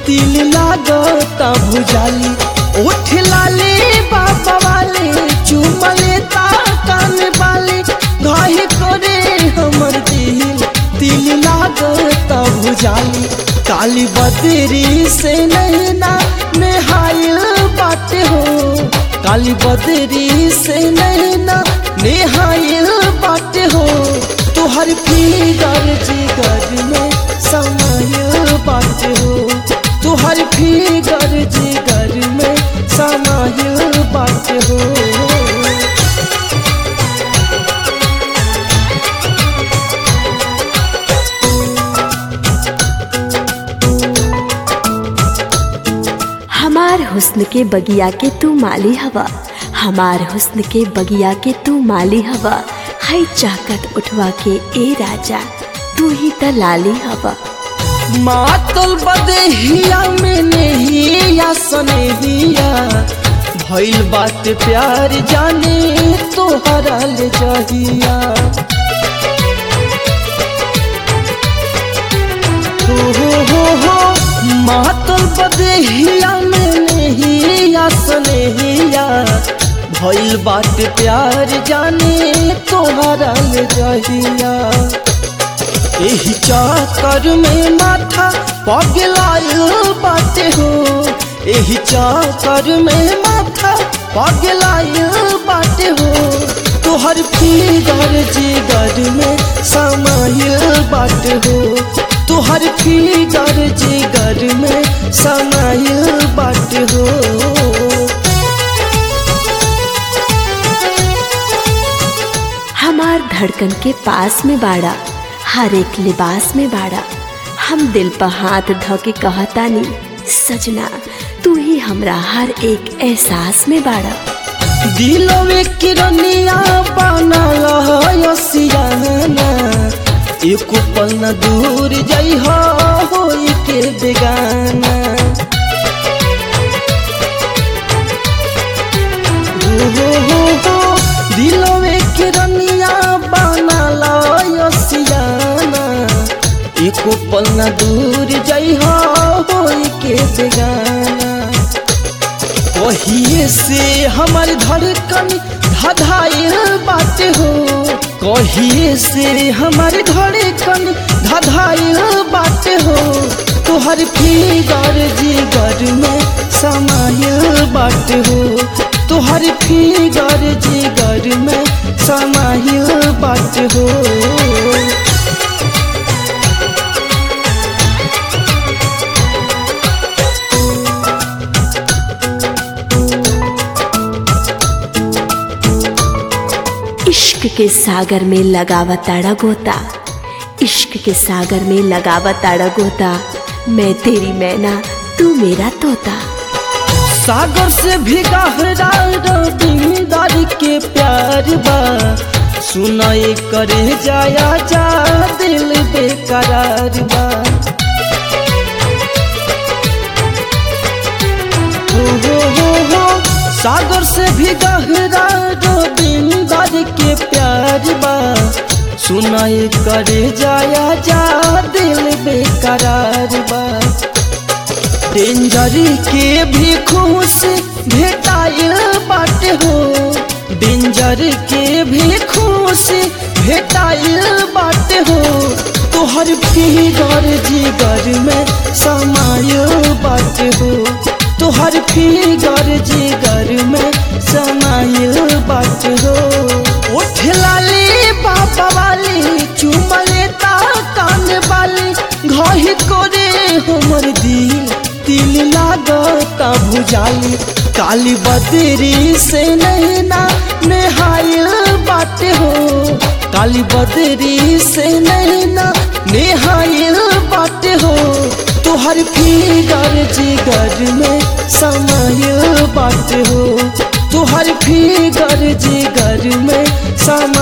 तिल लागता भुजाली उठ लाले बाबा वाले चुमले ता कान वाले घाहे करे हमर दिल तिल लागता भुजाली काली बदरी से नैना नेहाइल बाटे हो काली बदरी से नैना नेहाइल बाटे हो तुहर फिगर जिगर में समाइल बाटे हो तुहर फिगर जिगर में समाइल बाटे हो हमार हुस्न के बगिया के तू माली हवा हमार हुस्न के बगिया के तू माली हवा हाय चाकत उठवा के ए राजा तू ही त लाली हवा मातल बदेहिया में नहिया सनेहिया भइल बात प्यार जाने तोहरा ले जहिया हो हो हो हो मातल बदेहिया में नहिया सनेहिया भइल बात प्यार जाने तोहरा ले जहिया एही चाकर में माथा पगलायल बाटे हो एही चाकर में माथा पगलायल बाटे हो तोहर फिगर जिगर में समायल बाटे हो तोहर फिगर जिगर में समायल बाटे हो हमार धड़कन के पास में बाड़ा हर एक लिबास में बाड़ा हम दिल पर हाथ ध के कहतानी सजना तू ही हमरा हर एक एहसास में बाड़ा दिलवे किरनिया बनल हसियाना एक पल न दूर जाइ होई के बेगाना हो हो हो हो दिलवे किरनिया बनल हसियाना एक पल न दूर जाइ होई के बेगाना कहिए से हमार धड़कन धधाइल बाटे हो कहिए से हमार धड़कन धधाइल बाटे हो तोहर फिगर जिगर में समाइल बाटे हो तोहर फिगर जिगर में समाइल बाटे हो इश्क के सागर में लगावताड़ा गोता इश्क के सागर में लगावताड़ा गोता मैं तेरी मैना तू मेरा तोता सागर से भी गहरा रविंदर के प्यार बा सुनाई करे जाया जा दिल बेकरार बा हो हो हो हो सागर से भी गहरा रविंदर के प्यार बा सुनाई करे जाया जा दिल बेकरार बा डेंजर के भी खुश भेटाइल बाटे हो डेंजर के भी खुश भेटाइल बाटे हो तोहर फिगर जिगर में समाइल बाटे हो तोहर फिगर जिगर में समाइल बाटे हो उठ लाली बाबा वाली चुमले ता कान वाली घही करे हमर दिल तिल लागता भुजाली काली बदरी से नैना नेहाइल बाटे हो काली बदरी से नैना नेहाइल बाटे हो तोहर फिगर जिगर में समाइल बाटे हो तोहर फिगर जिगर में समा